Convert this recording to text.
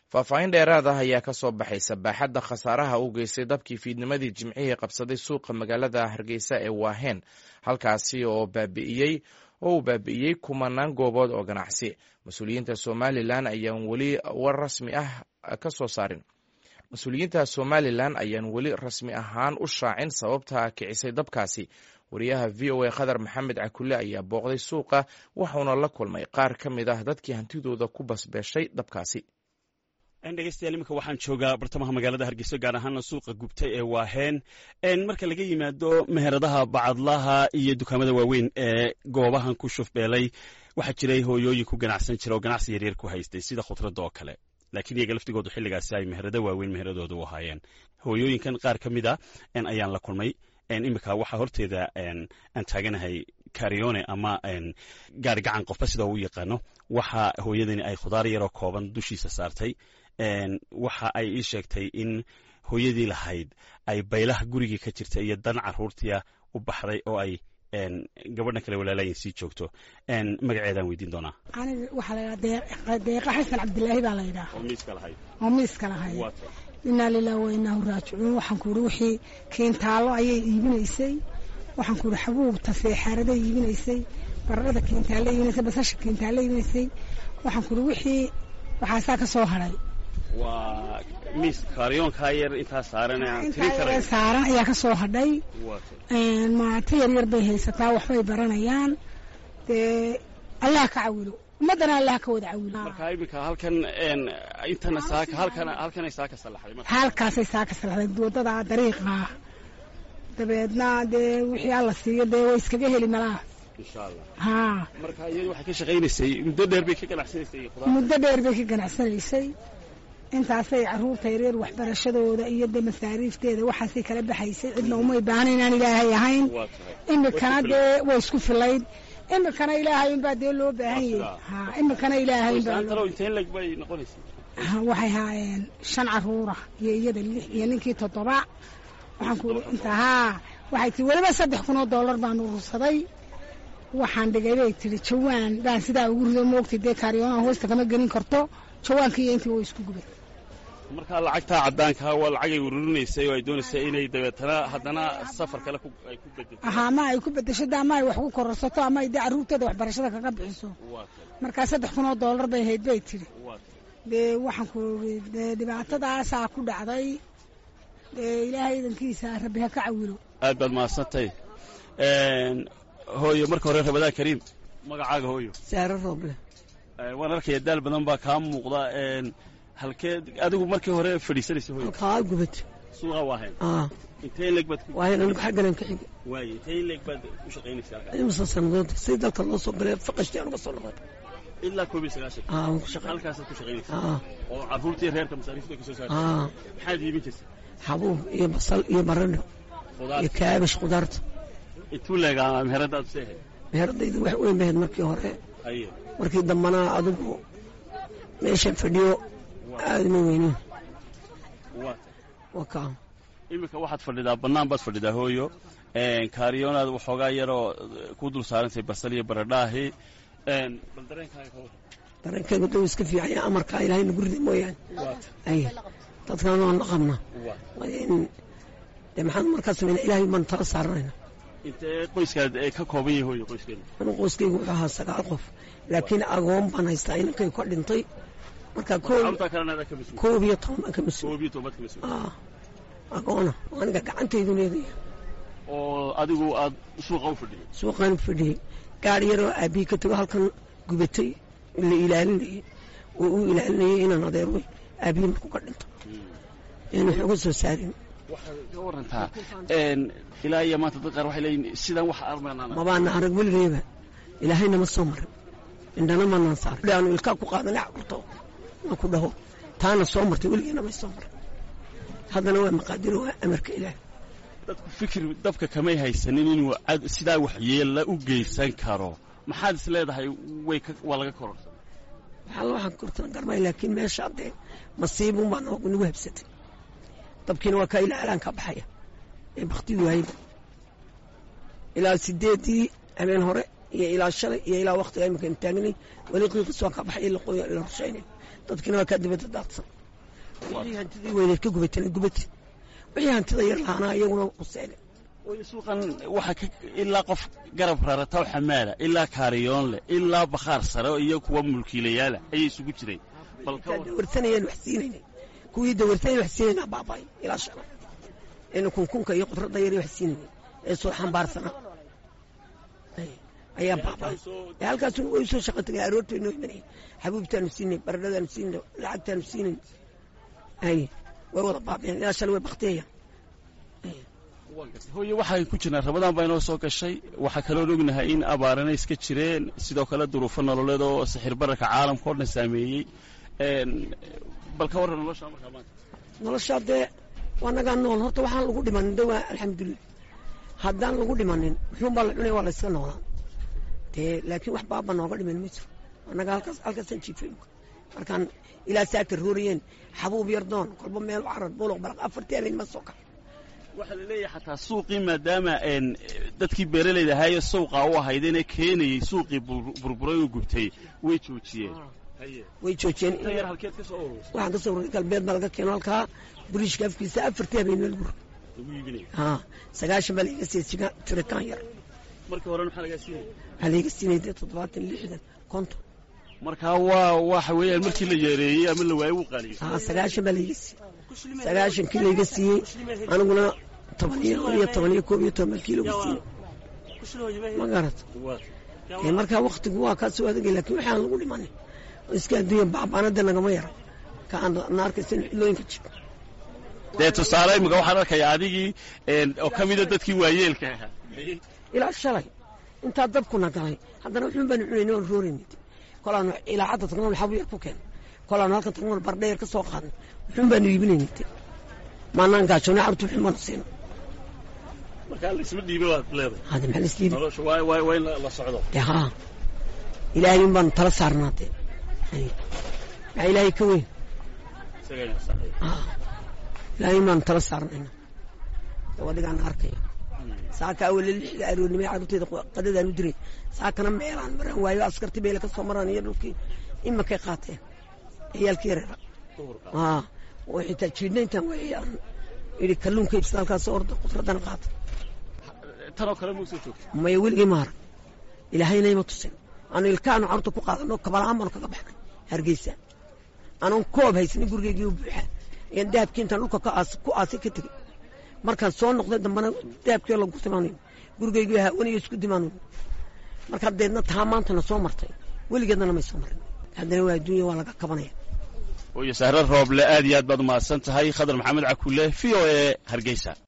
faahfaahin dheeraad ah ayaa ka soo baxaysa baaxadda khasaaraha u geystay dabkii fiidnimadii jimcihii qabsaday suuqa magaalada hargeysa ee waaheen halkaasi oo baabi'iyey oo uu baabi'iyey kumanaan goobood oo ganacsi mas-uuliyiinta somalilan ayaan weli war rasmi ah ka soo saarin mas-uuliyiinta somalilan ayaan weli rasmi ahaan u shaacin sababta kicisay dabkaasi wariyaha v o a khadar maxamed cakulle ayaa booqday suuqa waxauna la kulmay qaar ka mid ah dadkii hantidooda ku basbeeshay dabkaasi dhegeystayaal iminka waxaan joogaa bartamaha magaalada hargeyso gaar ahaana suuqa gubtay ee waaheen marka laga yimaado meheradaha bacadlaha iyo dukaamada waaweyn ee goobahan ku shufbeelay waxaa jiray hooyooyin ku ganacsan jira oo ganacsi yaryar ku haystay sida khudradda oo kale laakiin iyaga laftigoodu xilligaasi ay meherado waaweyn meheradooda u ahaayeen hooyooyinkan qaar ka mid a ayaan la kulmay iminka waxaa horteeda aan taaganahay karione ama gaari gacan qofba sida uu yaqaano waxa hooyadani ay khudaar yaroo kooban dushiisa saartay waxa ay ii sheegtay in hooyadii lahayd ay baylaha gurigii ka jirta iyo dan caruurtia u baxday oo ay gabadhan kale walaalayin sii joogto magaceedaan weydiin doonaa aniga waxaa laydhaha deeqa xasan cabdilaahi baa laydhaha oo miiska lahay inaa lilah wa inaahu raajicuun waxaan ku ihi wixii kiintaallo ayay iibinaysay waxaan ku ihi xabuubta seexaaraday iibinaysay baradhada kiintaalle iibinaysay basasha kiintaalle iibinaysay waxaan ku ihi wixii waxaasaa ka soo hadhay waa miis kaaryoonkaa yar intaa saaran intaa saaran ayaa ka soo hadhay maato yaryar bay haysataa waxbay baranayaan dee allah ka cawilo ummaddana allah ka wada cawilo marka iminka halkan intana saaka halkan halkanay saaka salaxday halkaasay saaka salaxday waddada dariiqa dabeedna dee wixii alla siiyo dee way iskaga heli malaha insha allah haa marka iyadu waxay ka shaqaynaysay muddo dheer bay ka ganacsanaysay muddo dheer bay ka ganacsanaysay intaasay carruurta yareer waxbarashadooda iyo de masaariifteeda waxaasay kala baxaysay cidna umay baahna inaan ilaahay ahayn imikana dee way isku filayd imikana ilaahay unbaa dee loo baahan yahay ha imikana ilaahay waxay haayeen shan carruura iyo iyada lix iyo ninkii toddoba waxaan ku inta haa waxay tii weliba saddex kun oo dollar baan urursaday waxaan dhigay bay tihi jawaan baan sidaa ugu rido moogtay dee kaariyoonaha hoosta kama gelin karto jawaankii iyo intii way isku gubay markaa lacagtaa caddaankaa waa lacagay ururinaysay oo ay doonaysay inay dabeetana haddana safar kale ay ku bedesho ahaa ma ay ku bedesho de ama ay wax ku kororsato ama ay dee carruurteeda waxbarashada kaga bixiso markaa saddex kun oo dollar bay hayd bay tidhi dee waxaan ku ii dee dhibaatadaasaa ku dhacday dee ilaahay idankiisa rabbi ha ka cawilo aad baad mahadsantay hooyo marka hore rabadaan kariim magacaaga hooyo saaro rooble waan arkaya daal badan baa kaa muuqda halkee adigu markii hore fadhiisanaysa hooyo halkaa gubad suuqa waahayn aa intee leeg baad waahayn anigu xagganan ka xiga waaye intee leeg baad u shaqaynaysaa halkaa imasa sannadood si dalka loo soo galay faqashtii anuga soo noqday ilaa koob iyo sagaashan aa waan ku shaqay halkaasaad ku shaqaynaysaa aa oo carruurtii reerka masaariifta ka soo saartay aa maxaad iibin jirtay xabuub iyo basal iyo baradho khudaar iyo kaabash khudaarta intuu leegaa meherada aad seehay meheradaydu wax weyn bahayd markii hore haye markii dambana adigu meeshan fadhiyo aadama weynin waa waa kaa iminka waxaad fadhidaa bannaan baad fadhidaa hooyo kaariyoonaad waxoogaa yaroo ku dul saarantay basal iyo baradhaahi bal dareenkaaga ka warran dareenkeedu dhow iska fiicanya amarkaa ilaahay nagu rida mooyaane ay dadkan waan la qabnaa waa in dee maxaan markaa samayna ilaahay baan tala saaranayna intee qoyskaad ee ka kooban yahay hooyo qoyskeeda anigu qoyskaygu wuxuu ahaa sagaal qof laakiin agoon baan haystaa inankay ka dhintay marka koob carruurtaa kalena adaa ka mas-uul koob iyo toban baan ka mas-uul koob iyo tobaad ka mas-uul aa agoona oo aniga gacantaydu leedaya oo adigu aad suuqa u fadhiday suuqaan u fadhiyey gaari yaroo aabbihi ka tago halkan gubatay la ilaalinayay oo uu ilaalinayay inaan adeer wey aabbihi markuu ka dhinto in wax uga soo saarin waxaad ka warantaa ilaa iyo maanta dad qaar waxay leeyihin sidan wax armaanaan mabaana arag weligeeba ilaahayna ma soo marin indhana manaan saarin aanu ilkaa ku qaadanay caburto na ku dhaho taana soo martay weligeena may soo marin haddana waa maqaadiro waa amarka ilaah dadku fikir dabka kamay haysanin inuu cad- sidaa waxyeella u geysan karo maxaad is leedahay way ka- waa laga kororsan waxaa waxaan kortan garmay laakiin meesha haddee masiibun baa noogu nagu habsatay dabkiina waa kaa ilaa alaan ka baxaya ee baktidu waayda ilaa sideedii habeen hore iyo ilaa shalay iyo ilaa waktiga imika aynu taagnay weli qiiqis waa ka baxay la qoy la rushaynay dadkina waa kaa dibadda daadsan wixii hantidii weyneed ka gubatana gubati wixii hantida yar lahaanaa iyaguna quseene suuqan waxaa ka ilaa qof garab rarata oo xamaala ilaa kaariyoon leh ilaa bakhaar sare iyo kuwa mulkiilayaala ayay isugu jireen dawarsanayeen wax siinayna kuwii dawarsanayeen wax siinayna baabay ilaa shala ina kunkunka iyo qudradda yar wax siinayna ee soo xambaarsanaa ayaa baabay ee halkaas way soo shaqo tagay aroortay noo imanayay xabuubtaanu siinay baradhadaanu siinay lacagtaanu siinay ay way wada baabeen ilaa shala way baktiyayaan hooye waxaan ku jirnaa rabadaan baa inoo soo gashay waxaa kaloon ognahay in abaarana iska jireen sidoo kale duruufo nololeed oo sixir bararka caalamka oo dhan saameeyey bal ka warran nolosha markaa maanta noloshaa dee waa nagaa nool horta waxaan lagu dhimanin de waa alxamdulilah haddaan lagu dhimanin muxuunbaa la cunaya waa la yska noolaa dee laakiin wax baaba nooga dhiman ma jiro annaga halkaas halkaasaan jiifay markaan ilaa saaka roorayeen xabuub yar doon kolba meel carar buluq baraq afartii habeen ma soo kax waxaa la leeyahay xataa suuqii maadaama dadkii beeralayda ahaayo sawqa u ahaydeenee keenayey suuqii burburay oo gubtay way joojiyeen way joojiyeen waxaan ka soo ururay galbeed baa laga keeno halkaa buriishka afkiisa afartii habeen meel bur haa sagaashan baa laiga siiyey tiritaan yar markii hore maxaa lagaa siinaya waxaa laiga siinay dee toddobaatan lixdan konton markaa waa waxa weeyaan markii la yeereeyey ama la waayey wuu qaaliyo haa sagaashan baa laiga siiyey sagaashankii layga siiyey aniguna toban iyo iyo toban iyo koob iyo toban kiilo ga siiyey ma garat markaa waktigu waa kaa soo adagay lakin waxaan lagu dhimanin iska adduunya baabaanada nagama yara ka aan naarkaysan xilooyinka jiro dee tusaale imika waxaan arkaya adigii oo ka mida dadkii waayeelka ahaa ilaa shalay intaa dabkuna galay haddana wuxuun baanu cunayna oon roorayna kolaanu ilaa cadda tagnoon xabu yar ku keen kolaanu halkan tagnoon bardheer ka soo qaadnay wuxuun baanu iibinayna maanaan gaajoonay carruurta wuxuun baanu siina markaa laisma dhiiba waad leedahay hada maxaa laisliibi nolosha waa waa waa in la socdo dee haa ilaahay un baanu tala saarnaa dee maxaa ilaahay ka weyn ilaahay un baanu tala saarnayna gabadhigaan arkayo saaka awale lixda aroornimay carruurteeda qadadaan u diray saakana meelaan maraan waayo askartii beele ka soo maraan iyo dhulkii imakay qaateen ciyaalkii yareera aa oo xitaa jiidhnayntaan waayaan idhi kalluunka ibsada halkaas orda qudraddana qaata tanoo kale mau soo joogta maya weligay maara ilaahayna ima tusin aanu ilkaanu carruurta ku qaadano kabalaan baanu kaga baxnay hargeysa anoon koob haysanin gurigeygii u buuxa ayaan dahabkii intaan dhulka ku aasay ka tegey markaan soo noqday dambana dahabkii lagu timaanayo gurigeygii hawaniyo isku dimaanayo markaa deedna taa maantana soo martay weligeedna may soo marin haddana waa adduunya waa laga kabanaya hooye sahre rooble aad iyo aad baad umahadsan tahay khadar maxamed cakulle v o e hargeysa